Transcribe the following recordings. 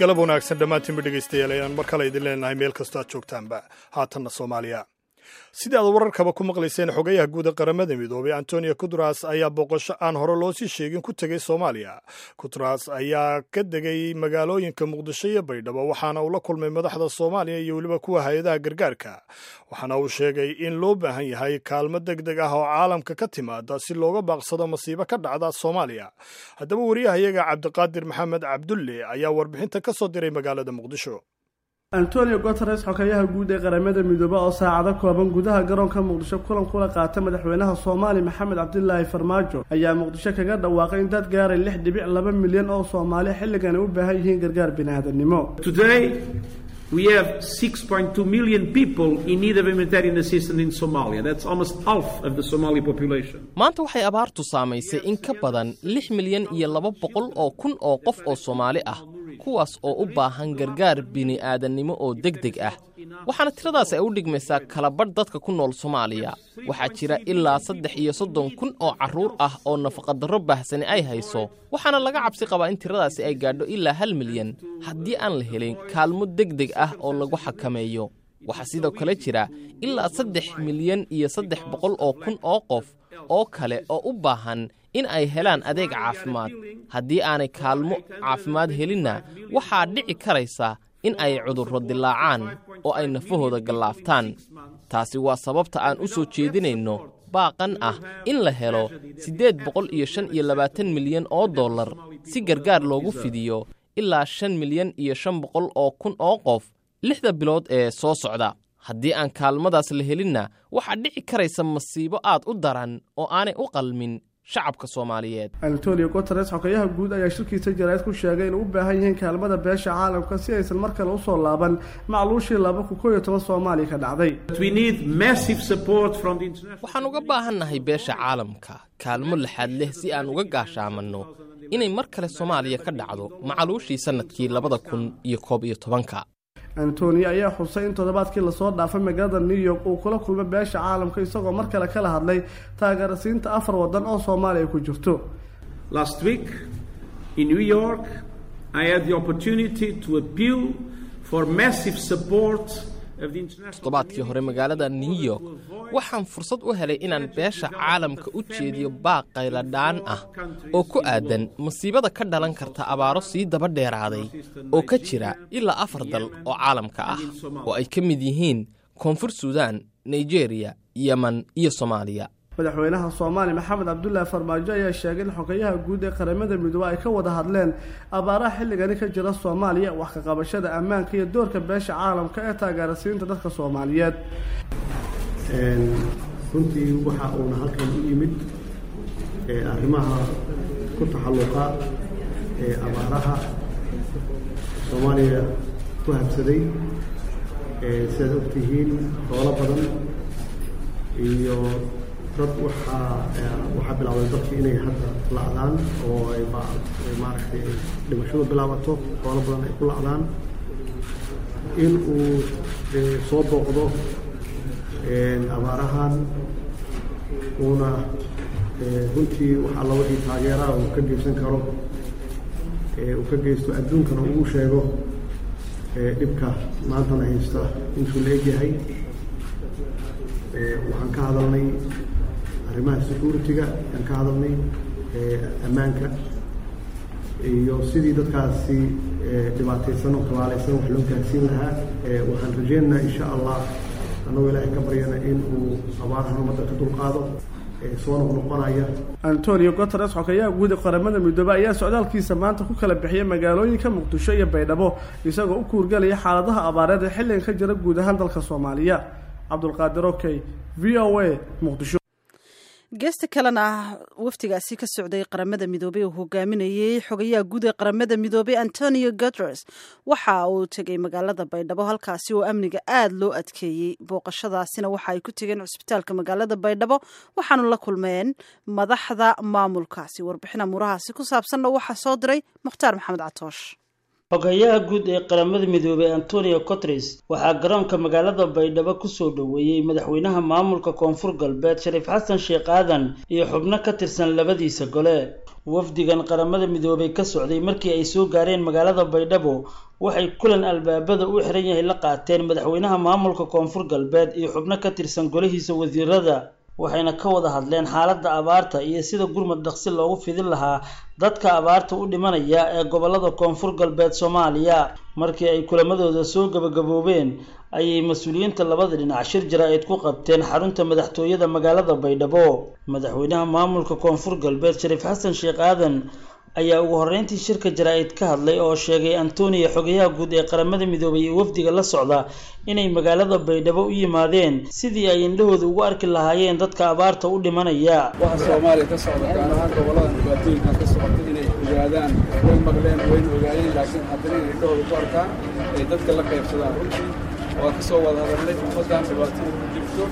galab wanaagsan dhammaantiinba dhegaystayaal ayaan mar kale idin leenahay meel kastoo aad joogtaanba haatanna soomaaliya sidii aad wararkaba ku maqlayseen xogayaha guud ee qaramada midoobay antonio kutras ayaa booqasho aan hore loo sii sheegin ku tegay soomaaliya kutras ayaa ka degay magaalooyinka muqdisho iyo baydhabo waxaana uu la kulmay madaxda soomaaliya iyo weliba kuwa hay-adaha gargaarka waxaana uu sheegay in loo baahan yahay kaalmo deg deg ah oo caalamka ka timaada si looga baaqsado masiibo ka dhacda soomaaliya haddaba wariyahayaga cabdiqaadir maxamed cabdulle ayaa warbixinta ka soo diray magaalada muqdisho antonio guteres xogeyaha guud ee qaramada midoobe oo saacado kooban gudaha garoonka muqdisho kulan kula qaata madaxweynaha soomaaliya maxamed cabdilaahi farmaajo ayaa muqdisho kaga dhawaaqay in dad gaaray lix dhibic laba milyan oo soomaaliya xilligan ay u baahan yihiin gargaar biniaadanimo We have 6.2 million people in need of humanitarian assistance in Somalia. That's almost half of the Somali population. maanta waxay abaartu saamaysay in ka badan lix milyan iyo laba boqol oo kun oo qof oo soomaali ah kuwaas oo u baahan gargaar bini'aadannimo oo deg deg ah waxaana tiradaas ay u dhigmaysaa kalabadh dadka ku nool soomaaliya waxaa jira ilaa saddex iyo soddon kun oo carruur ah oo nafaqadarro baahsani ay hayso waxaana laga cabsi qabaa in tiradaasi ay gaadho ilaa hal milyan haddii aan la helin kaalmo deg deg ah oo lagu xakameeyo waxaa sidoo kale jira ilaa saddex milyan iyo saddex boqol oo kun oo qof oo kale oo u baahan in ay helaan adeeg caafimaad haddii aanay kaalmo caafimaad helinna waxaa dhici karaysa in ay cudurro dilaacaan oo ay nafahooda gallaaftaan taasi waa sababta aan u soo jeedinayno baaqan ah in la helo siddeed boqol iyo shan iyo labaatan milyan oo dollar si gargaar loogu fidiyo ilaa shan milyan iyo shan boqol oo kun oo qof lixda bilood ee soo socda haddii aan kaalmadaas la helinna waxaa dhici karaysa masiibo aad u daran oo aanay u qalmin shacabka soomaaliyeed antonio guteres xogeyaha guud ayaa shirkiisa jaraa'id ku sheegay inay u baahan yihiin kaalmada beesha caalamka si aysan mar kale usoo laaban macluushii laba kun koo iyo toban soomaaliya ka dhacday We need massive support from the international waxaan uga baahannahay beesha caalamka kaalmo laxaad leh si aan uga gaashaamanno inay mar kale soomaaliya ka dhacdo macaluushii sannadkii labada kun iyo koob iyo tobanka antonio ayaa xusay in toddobaadkii lasoo dhaafay magaalada new york uu kula kulmay beesha caalamka isagoo mar kale kala hadlay taageerasiinta afar waddan oo soomaaliya ku jirto Last week in New York, I had the opportunity to appeal for massive support of the international toddobaadkii hore magaalada new york waxaan fursad u helay inaan beesha caalamka u jeediyo baaq qayladhaan ah oo ku aadan masiibada ka dhalan karta abaaro sii daba dheeraaday oo ka jira ilaa afar dal oo caalamka ah oo ay ka mid yihiin koonfur suudaan nigeriya yeman iyo soomaaliya madaxweynaha soomaaliya maxamed cabdulaahi farmaajo ayaa sheegay in xogeyaha guud ee qaramada midoobe ay ka wada hadleen abaaraha xilligani ka jira soomaaliya wax ka qabashada ammaanka iyo doorka beesha caalamka ee taageerasiinta dadka soomaaliyeed runtii waxa uuna halkan u yimid ee arrimaha ku taxalluqa ee abaaraha soomaaliya ku habsaday ee sidaad ogtihiin xoolo badan iyo dad waxaa waxaa bilaabay dadka inay hadda la'daan oo ay maaragtay dhimashadu bilaabato xoolo badan ay ku la'daan in uu soo booqdo abaarahan uuna runtii wax alla wixii taageeraha uu ka geysan karo uu ka geysto adduunkana uu sheego dhibka maantana haysta intuu la egyahay waxaan ka hadalnay arrimaha security-ga ayaan ka hadalnay ammaanka iyo sidii dadkaasi dhibaataysan oo tabaalaysan wax loo gaarsiin lahaa waxaan rajeynaynaa insha allah annagoo ilaahay ka baryana in uu abaarahan ummadda ka dulqaado soo noqnoqonaya antonio guteres xogeyaha guud ee qaramada midoobe ayaa socdaalkiisa maanta ku kala bixiyay magaalooyinka muqdisho iyo baydhabo isagoo u kuurgelaya xaaladaha abaareed ee xilligan ka jira guud ahaan dalka soomaaliya cabdulqaadir okey v o a muqdisho geesta kalena wafdigaasi ka socday qaramada midoobey uu hogaaminayey xogayaha guud ee qaramada midoobey antonio guteres waxa uu tegay magaalada baydhabo halkaasi oo amniga aada loo adkeeyey booqashadaasina waxa ay ku tegeen cusbitaalka magaalada baydhabo waxaanu la kulmeen madaxda maamulkaasi warbixina murahaasi ku saabsanna waxaa soo diray mukhtaar maxamed catoosh xogeyaha guud ee qaramada midoobey antonio cotres waxaa garoonka magaalada baydhabo kusoo dhoweeyey madaxweynaha maamulka koonfur galbeed shariif xasan sheekh aadan iyo xubno ka tirsan labadiisa gole wafdigan qaramada midoobay ka socday markii ay soo gaareen magaalada baydhabo waxay kulan albaabada u xiran yahay la qaateen madaxweynaha maamulka koonfur galbeed iyo xubno ka tirsan golihiisa wasiirada waxayna ka wada hadleen xaaladda abaarta iyo sida gurmad dhaqsi loogu fidin lahaa dadka abaarta u dhimanaya ee gobolada koonfur galbeed soomaaliya markii ay kulamadooda soo gabagaboobeen ayay mas-uuliyiinta labada dhinac shir jaraa'id ku qabteen xarunta madaxtooyada magaalada baydhabo madaxweynaha maamulka koonfur galbeed shariif xasan sheekh aadan ayaa ugu horreyntii shirka jaraa'id ka hadlay oo sheegay antoniya xogayaha guud ee qaramada midoobay iyo wafdiga la socda inay magaalada baydhabo u yimaadeen sidii ay indhahooda ugu arki lahaayeen dadka abaarta u dhimanaya waxa soomaaliya ka socda gaar ahaan goboladan dhibaatooyinkan ka socota inay ogaadaan way maqleen wayna ogaadeen laakiin haddana inay indhahooda ku arkaan ay dadka la qaybsadaan runtii waa kasoo wada hadalnay ummaddan dhibaatada ku jirto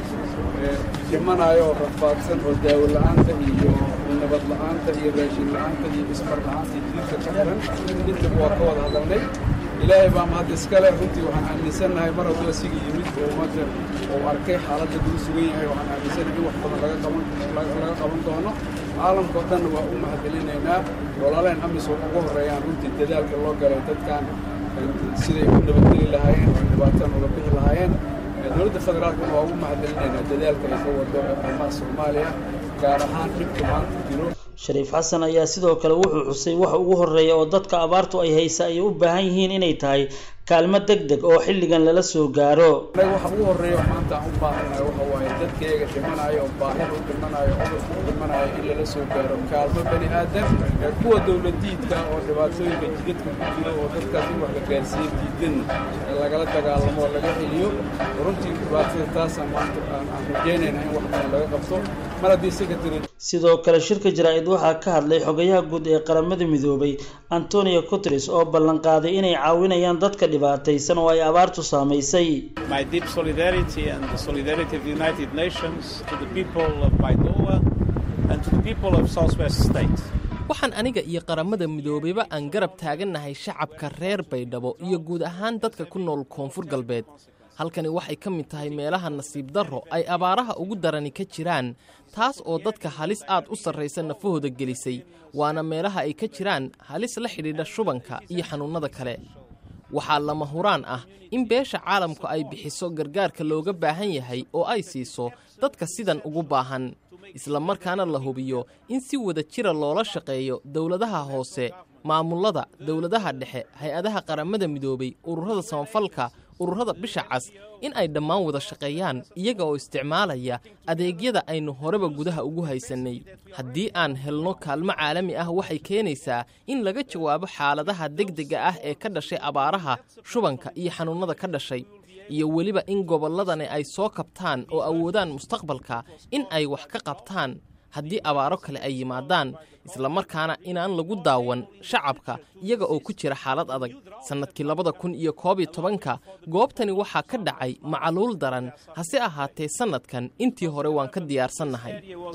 dhimanayo oo rafaadsan oo daawo la-aanta iyo nabad la-aanta iyo raashin la-aanta iyo ismar la-aanta iyo diidka ka xiran intaba waa ka wada hadalnay ilaahay baa mahad iskale runtii waxaan aaminsannahay mar hadduu asiga yimid oo ummadda uu arkay xaaladda lagu sugan yahay waxaan aaminsannahay in wax badan laga qaban laga qaban doono caalamka oo dhanna waa u mahadcelinaynaa walaaleen amisom ugu horreeyaan runtii dadaalka loo galay dadkan siday u nabadgeli lahaayeen oo dhibaatan uga bixi lahaayeen dowladda federaalkana waa ugu mahadcelinaynaa dadaalka ay ka wado arrimaha soomaaliya gaar ahaan dhibka maanta jiro shariif xasan ayaa sidoo kale wuxuu xusay waxa ugu horreeya oo dadka abaartu ay haysa ay u baahan yihiin inay tahay kaalmo deg deg oo xilligan lala soo gaaro anaga waxa ugu horreeya maanta aan u baahannahay waxa waaye dadkayga dhimanayo oo baahida u dhimanayo cudurka u dhimanayo in lala soo gaaro kaalmo bani aadam ee kuwa dowladiidka oo dhibaatooyinka jidadka ku jiro oo dadkaas in wax la gaarsiiyo diidan lagala dagaalamo oo laga celiyo runtii dhibaatada taasaan maanta aan rajaynayna in wax badan laga qabto mar haddii secretary sidoo kale shirka jaraa'id waxaa ka hadlay xogayaha guud ee qaramada midoobay antonio guteres oo ballanqaaday inay caawinayaan dadka dhibaataysan oo ay abaartu saamaysay My deep solidarity and the solidarity of the United Nations to the people of Baidoa and to the people of Southwest State. waxaan aniga iyo qaramada midoobayba aan garab taagannahay shacabka reer baydhabo iyo guud ahaan dadka ku nool koonfur galbeed halkani waxay ka mid tahay meelaha nasiib darro ay abaaraha ugu darani ka jiraan taas oo dadka halis aad u sarraysa nafahooda gelisay waana meelaha ay ka jiraan halis la xidhiidha shubanka iyo xanuunnada kale waxaa lama huraan ah in beesha caalamku ay bixiso gargaarka looga baahan yahay oo ay siiso dadka sidan ugu baahan isla markaana la hubiyo in si wada jira loola shaqeeyo dowladaha hoose maamullada dowladaha dhexe hay-adaha qaramada midoobay ururada samafalka ururada bisha cas in ay dhammaan wada shaqeeyaan iyaga oo isticmaalaya adeegyada aynu horeba gudaha ugu haysannay haddii aan helno kaalmo caalami ah waxay keenaysaa in laga jawaabo xaaladaha degdega ah ee ka dhashay abaaraha shubanka iyo xanuunnada ka dhashay iyo weliba in gobolladani ay soo kabtaan oo awoodaan mustaqbalka in ay wax ka qabtaan haddii abaaro kale ay yimaadaan islamarkaana inaan lagu daawan shacabka iyaga oo ku jira xaalad adag sannadkii labada kun iyo koob iyo tobanka goobtani waxaa ka dhacay macaluul daran hase ahaatee sannadkan intii hore waan ka diyaarsannahay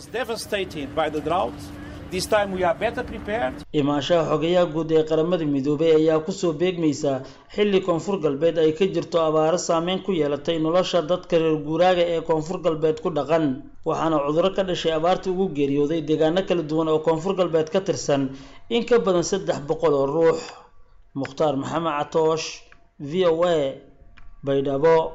imaanshaha xogayaha guud ee qaramada midoobay ayaa kusoo beegmaysa xilli koonfur galbeed ay ka jirto abaaro saameyn ku yeelatay nolosha dadka reer guuraaga ee koonfur galbeed ku dhaqan waxaana cudurro ka dhashay abaarta ugu geeriyooday deegaano kala duwan oo koonfur galbeed ka tirsan in ka badan saddex boqol oo ruux mukhtaar maxamed catoosh v o a baydhabo